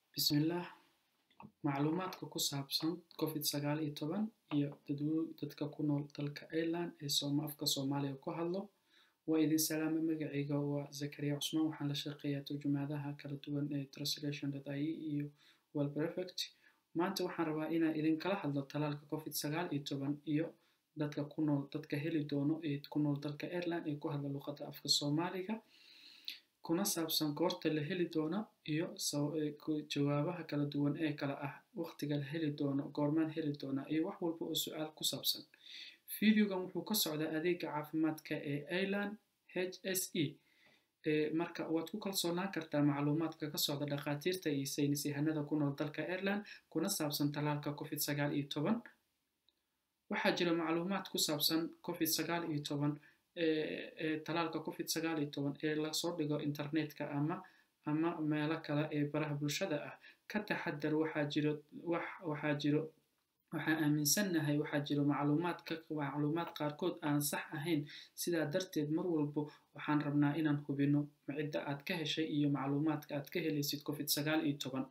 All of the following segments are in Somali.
Bismillah. Macluumaadka ku saabsan Covid sagaal iyo toban iyo dadka ku nool dalka Ireland ee Sooma afka Soomaaliga ku hadlo. Waa idin salaamay magacayga waa Zakaria Cusmaan waxaan la shaqeeyaa turjumaadaha kala duwan ee translation.ie iyo World Perfect. Maanta waxaan rabaa inaan idinkala hadlo talaalka Covid sagaal iyo toban iyo dadka ku nool dadka heli doono ee ku nool dalka Ireland ee ku hadla luqadda afka Soomaaliga. kuna saabsan goorta la heli doono iyo jawaabaha kala duwan ee kala ah waqtiga la heli doono goormaan heli doona iyo wax walba oo su-aal ku saabsan videogan wuxuu ka socdaa adeega caafimaadka ee ireland h s e marka waad ku kalsoonaan kartaa macluumaadka ka socda dhakhaatiirta iyo saynis yahanada ku nool dalka ireland kuna saabsan talaalka covid sagaal iyo toban waxaa jira macluumaad ku saabsan covid sagaal iyo toban talaalka covid sagaal iyo toban ee lasoo dhigo internetka ama ama meelo kale ee baraha bulshada ah ka taxadar waxaa jiro wax waxaa jiro waxaan aaminsannahay waxaa jiro macluumaadka macluumaad qaarkood aan sax ahayn sidaa darteed mar walbo waxaan rabnaa inaan hubino cidda aad ka heshay iyo macluumaadka aad ka helaysid covid sagaal iyo toban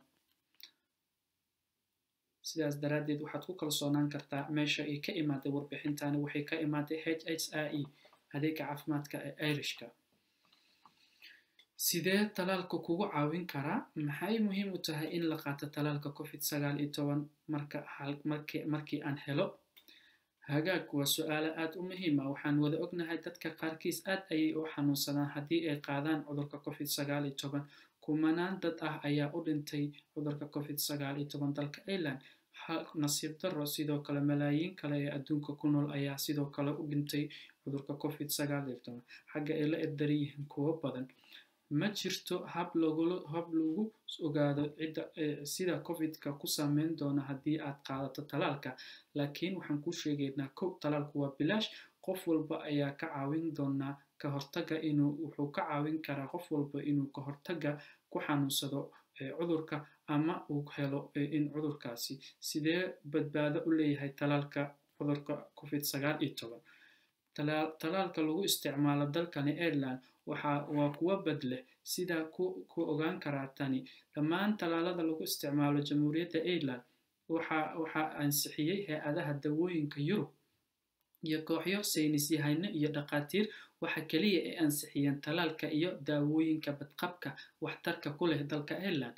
sidaas daraaddeed waxaad ku kalsoonaan kartaa meesha ay ka imaaday warbixintani waxay ka imaaday h h i e adeega caafimaadka ee irishka sidee talaalka kugu caawin karaa maxay muhiim u tahay in la qaato talaalka covid sagaal iyo toban marka markii aan helo hagaag waa su-aalo aad u muhiim ah waxaan wada ognahay dadka qaarkiis aad ayay u xanuunsadaan haddii ay qaadaan cudurka covid sagaal iyo toban kumanaan dad ah ayaa u dhintay cudurka covid sagaal iyo toban dalka ireland nasiib daro sidoo kale malaayiin kale ee adduunka ku nool ayaa sidoo kale u dhintay cudurka covid sagaal iyo toban xagga ay la erdaran yihiin kuwo badan ma jirto hab lagula hab lagu ogaado cidda sida covidka ku saameyn doona haddii aad qaadato talaalka laakiin waxaan ku sheegaynaa kow talaalku waa bilaash qof walba ayaa ka caawin doonaa ka hortaga inuu wuxuu ka caawin karaa qof walba inuu ka hortaga ku xanuunsado cudurka ama uu helo in cudurkaasi sidee badbaado u leeyahay talaalka cudurka covid sagaal iyo toban talaalka lagu isticmaalo dalkani ireland waxa waa kuwa badleh sidaa ku ku ogaan karaa tani dhammaan talaalada lagu isticmaalo jamhuuriyadda ireland waxa waxaa ansixiyey hay-adaha dawooyinka yurub iyo kooxyo saynis yahano iyo dhakhaatiir waxa keliya ay ansixiyeen talaalka iyo daawooyinka badqabka waxtarka ku leh dalka ireland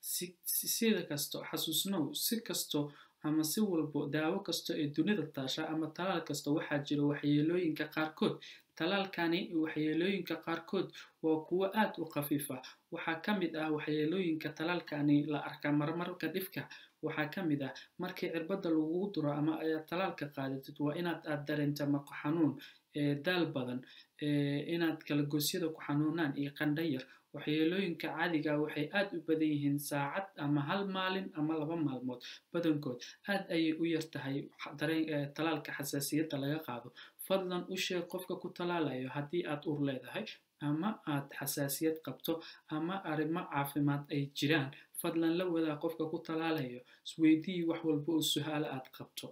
sida kasto xasuusnow si kasto ama si walbo daawo kasto ee dunida taasha ama talaal kasta waxaa jira waxyeelooyinka qaarkood talaalkani waxyeelooyinka qaarkood waa kuwo aad u khafiif ah waxaa ka mid ah waxyeelooyinka talaalkani la arkaa marmarka dhifka waxaa ka mid ah markii cirbadda lagugu duro ama ayaad talaalka qaadatid waa inaad aad dareenta maqo xanuun daal badan inaad kalagosyada ku xanuunaan iyo qandhayar waxyeelooyinka caadiga waxay aad u badan yihiin saacad ama hal maalin ama laba maalmood badankood aad ayay u yar tahay talaalka xasaasiyadda laga qaado fadlan u sheeg qofka ku talaalayo haddii aad ur leedahay ama aad xasaasiyad qabto ama arrimo caafimaad ay jiraan fadlan la wadaa qofka ku talaalayo isweydii wax walba oo su-aalo aad qabto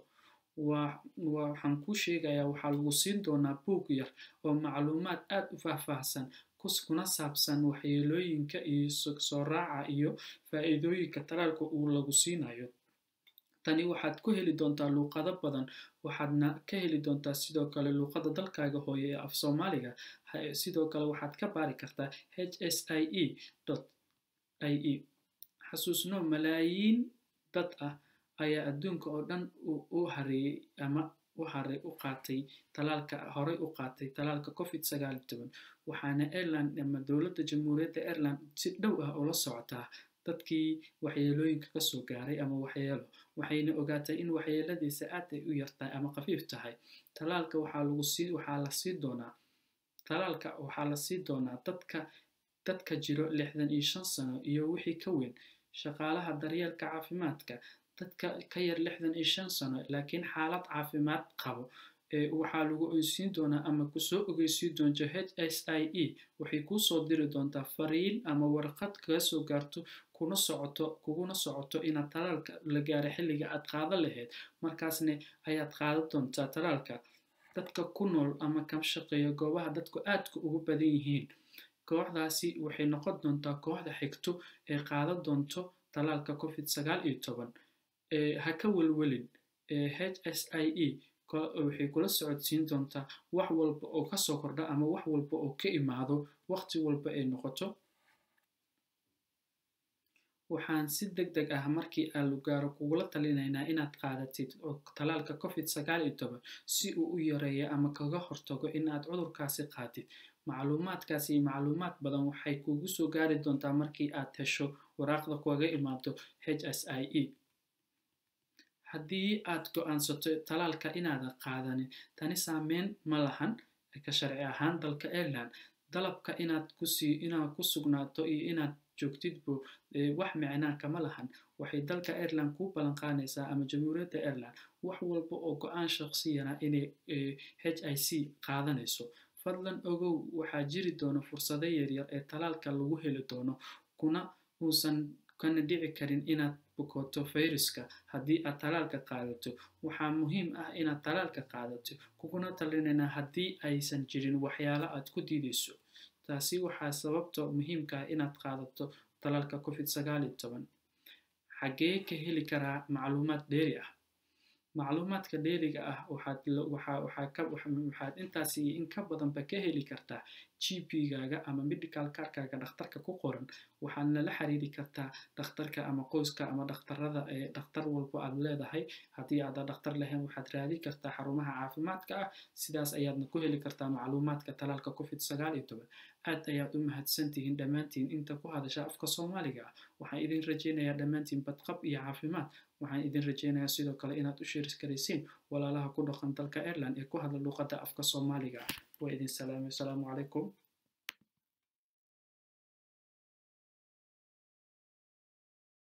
waxaan kuu sheegayaa waxaa lagu siin doonaa buug yar oo macluumaad aad u faahfaahsan kuna saabsan waxyeelooyinka iyo soo raaca iyo faa'iidooyinka talaalka uu lagu siinayo tani waxaad ku heli doontaa luuqado badan waxaadna ka heli doontaa sidoo kale luuqada dalkaaga hooye ee af soomaaliga sidoo kale waxaad ka baari kartaa h s i e i e xasuusno malaayiin dad ah ayaa adduunka oo dhan u hareeyey ama u haray u qaatay talaalka horey u qaatay talaalka covid sagaal iyo toban waxaana ireland ama dowladda jamhuuriyadda ireland si dhow ah ula socotaa dadkii waxyeelooyinka kasoo gaaray ama waxyeelo waxayna ogaatay in waxyeeladiisa aad ay u yartahay ama khafiif tahay talaalka waxaa lagu sii waxaa la sii doonaa talaalka waxaa la sii doonaa dadka dadka jiro lixdan iyo shan sano iyo wixii ka weyn shaqaalaha daryeelka caafimaadka dadka ka yar lixdan iyo shan sano laakiin xaalad caafimaad qabo waxaa lagu oysiin doonaa ama kusoo ogeysiin doonto h s i e waxay kuusoo diri doontaa fariin ama warqad kaga soo gaarto kuna socoto kuguna socoto inaad talaalka la gaaro xilliga aad qaado lahayd markaasne ayaad qaadan doontaa talaalka dadka ku nool ama ka shaqeeya goobaha dadku aadka ugu badan yihiin kooxdaasi waxay noqon doontaa kooxda xigto ee qaadan doonto talaalka covid sagaal iyo toban ha ka welwelin h s i e waxay kula socodsiin doontaa wax walba oo kasoo kordha ama wax walba oo ka imaado waqti walba ay noqoto waxaan si deg deg ah markii aalu gaaro kugula talinaynaa inaad qaadatid talaalka covid sagaal iyo toban si uu u yareeyo ama kaga hortago in aad cudurkaasi qaatid macluumaadkaasi iyo macluumaad badan waxay kugu soo gaari doontaa markii aad hesho waraaqda kaga imaado h s i e haddii aad go-aansato talaalka inaadan qaadanin tani saameyn ma lahan ka sharci ahaan dalka ireland dalabka inaad kusii inaad ku sugnaato iyo inaad joogtidbo wax micnaa kama lahan waxay dalka ireland kuu ballan qaadaysaa ama jamhuuriyadda ireland wax walba oo go-aan shaqsiyana inay h i c qaadanayso fadlan ogow waxaa jiri doona fursado yaryar ee talaalka lagu heli doono kuna uusan kana dhici karin inaad bukoto fayruska haddii aad talaalka qaadato waxaa muhiim ah inaad talaalka qaadato kuguna talinaynaa haddii aysan jirin waxyaalo aad ku diidayso taasi waxaa sababta muhiimka ah inaad qaadato talaalka covid sagaal iyo toban xaggee ka heli karaa macluumaad dheeri ah macluumaadka dheeriga ah waxaad intaas iyo in ka badanba ka heli kartaa gp-gaaga ama medical carkaaga dhakhtarka ku qoran waxaadna la xiriiri kartaa dhakhtarka ama qoyska ama dhakhtarada ee dhakhtar walba aad leedahay haddii aadan dhakhtar lahayn waxaad raadi kartaa xarumaha caafimaadka ah sidaas ayaadna ku heli kartaa macluumaadka talaalka covid sagaal iyo toban aad ayaad u mahadsantihiin dhammaantiin inta ku hadasha afka soomaaliga ah waxaan idin rajaynayaa dhammaantiin badqab iyo caafimaad waxaan idin rajaynayaa sidoo kale inaad u sheeris karaysiin walaalaha ku dhaqan dalka ireland ee ku hadla luuqadda afka soomaaliga ah waa idin salaamay asalaamu calaykum